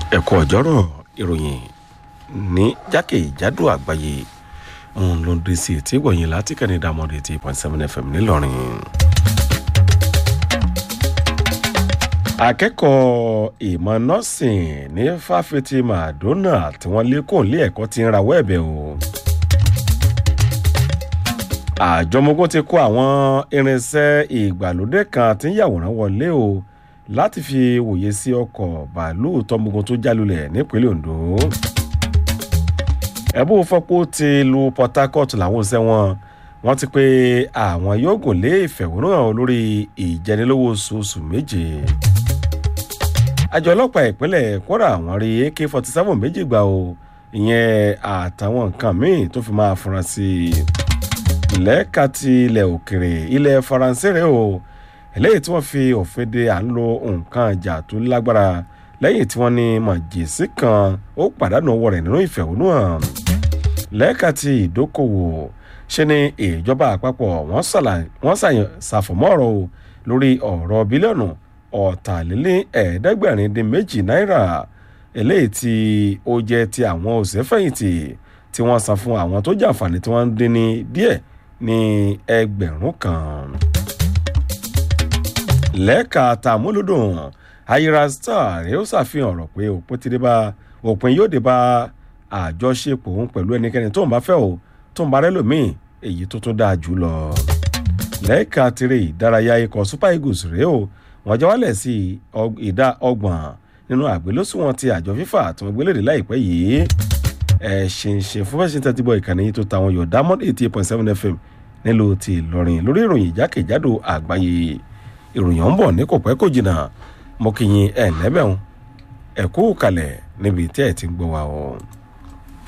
ẹ̀kọ́ ọ̀jọ́rọ̀ ìròyìn ní jákèjádò àgbáyé òun ló ń dé sí etí ìgbọ̀nyìn láti kẹ́ni dàmọ́dé eighty point seven fm ńìlọrin. akẹ́kọ̀ọ́ ìmọ̀ nọ́ọ̀sìn ní fáfitì madonna tí wọ́n lé kò lé ẹ̀kọ́ ti ń rawọ́ ẹ̀bẹ̀ o. àjọmọ́gún ti kó àwọn irinṣẹ́ ìgbàlódé kan tí ń yàwòrán wọlé o láti fi wòye sí ọkọ̀ bàálù tọmọgun tó jálulẹ̀ nípínlẹ̀ ondo. ẹ̀bùn fọ́pọ̀ ti lu port harcourt làwọn ṣẹ́ wọn wọ́n ti pé àwọn yóò gùn lé ìfẹ̀hónúhàn lórí ìjẹnilówó oṣooṣù méje. àjọ ọlọ́pàá ìpínlẹ̀ kwara àwọn rí ak forty seven méjì gbà o ìyẹn àtàwọn nǹkan míì tó fi máa fura sí i. lẹ́ka ti ilẹ̀ òkèrè ilẹ̀ faransé rẹ̀ o eléyìí tí wọ́n fi òfin de à ń lo nǹkan ìjà tó lágbára lẹ́yìn tí wọ́n ní màjèsí kan ó pàdánù owó rẹ̀ nínú ìfẹ̀hónúhàn lẹ́ka ti ìdókòwò ṣe ni ìjọba àpapọ̀ wọ́n ṣàfọ̀mọ́ ọ̀rọ̀ o lórí ọ̀rọ̀ bílíọ̀nù ọ̀tàlélẹ́ ẹ̀ẹ́dẹ́gbẹ̀rin dín méjì náírà eléyìí tí ó jẹ́ ti àwọn òṣèfẹ̀yìntì tí wọ́n san fún àwọn tó jàǹfààní tí wọ́n ń dín ní díẹ̀ ní ẹgbẹ̀rún kan lẹ́ka tàmúlùdùn ayira star ni ó ṣàfihàn ọ̀rọ̀ pé òpin ti dé bá òpin yóò dé bá àjọṣepọ̀ òun pẹ̀lú ẹnikẹ́ni tó ń bá fẹ́ o tó ń bá rẹ́ lòmíì èyí tó tún dáa jù lọ. lẹ́ka tirè ìdárayá ikọ̀ super eagles rèé o wọ́n jẹ́ wálẹ̀ sí ìdá ọgbọ̀n nínú àgbélósùwọ̀n ti àjọ fífà tí wọ́n gbélédè láìpẹ́ yìí ẹ̀ ṣìnṣìn fún fẹ́sìn tẹ́tí bọ̀ ìkànnì yìí tó ta àwọn yọ̀ diamond eighty eight point seven fm nílùú ti ìlọrin lórí ìròyìn ìjákèjádò àgbáyé ìròyìn ń bọ̀ ní kò pẹ́ kò jìnnà mo kì í yín ẹ̀ lẹ́bẹ̀ẹ́ ẹ̀ kú kalẹ̀ níbi tí ẹ̀ ti ń gbọ́ wa o.